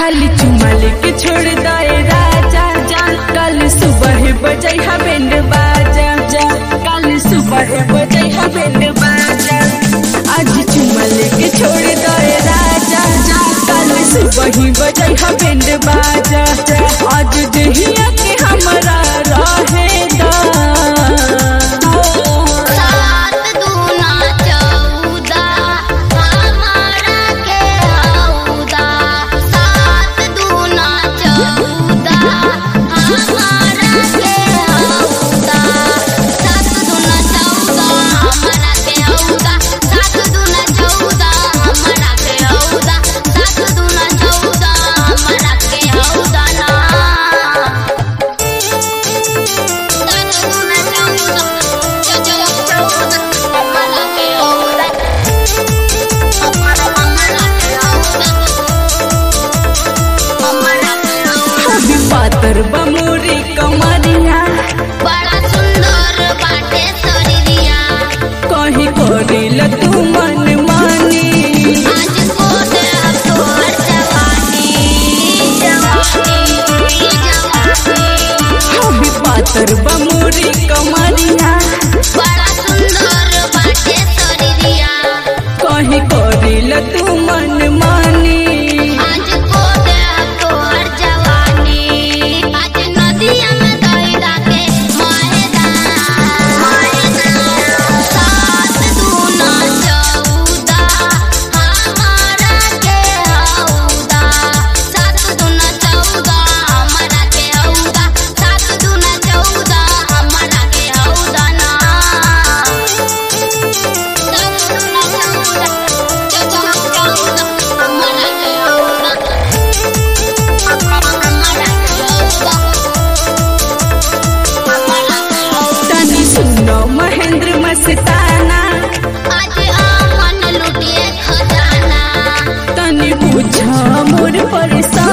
खाली चुमा लेके छोड़ दे राजा जा कल सुबह बजै हा बैंड बाजा जा कल सुबह बजै हा बैंड बाजा आज चुमा लेके छोड़ दे राजा जा कल सुबह बजै हा बैंड बाजा आज दहिया के हमरा रहे दा सात दूना चौदा हमारा के हौदा सात दूना चौदा हमारा के हौदा सात दूना चौदा हमारा के हौदा सात दूना चौदा हमारा के हौदा सात दूना चौदा हमारा के हौदा ना अभी पातर बमोरी कमरिया बड़ा सुंदर बाटे शरीरिया कहीं करेल तू मन मानी आज को दे अब तोहर जवानी जवानी जवानी अभी पातर बमोरी कमरिया बड़ा सुंदर बाटे शरीरिया कहीं करेल तू मन मानी आज को दे अब तोहर जवानी आज नदिया में दहिदा के माहेदा सात दूना चौदा हमारा के हौदा सात दूना चौदा हमारा के हौदा सात दूना चौदा हमारा के हौदा ना सात दूना चौदा चौदा चौदा हमारा के हौदा तनी सुनो महेंद्र मस्ताना आज आमन लुटिए खजाना तनी बुझ मोर परेशान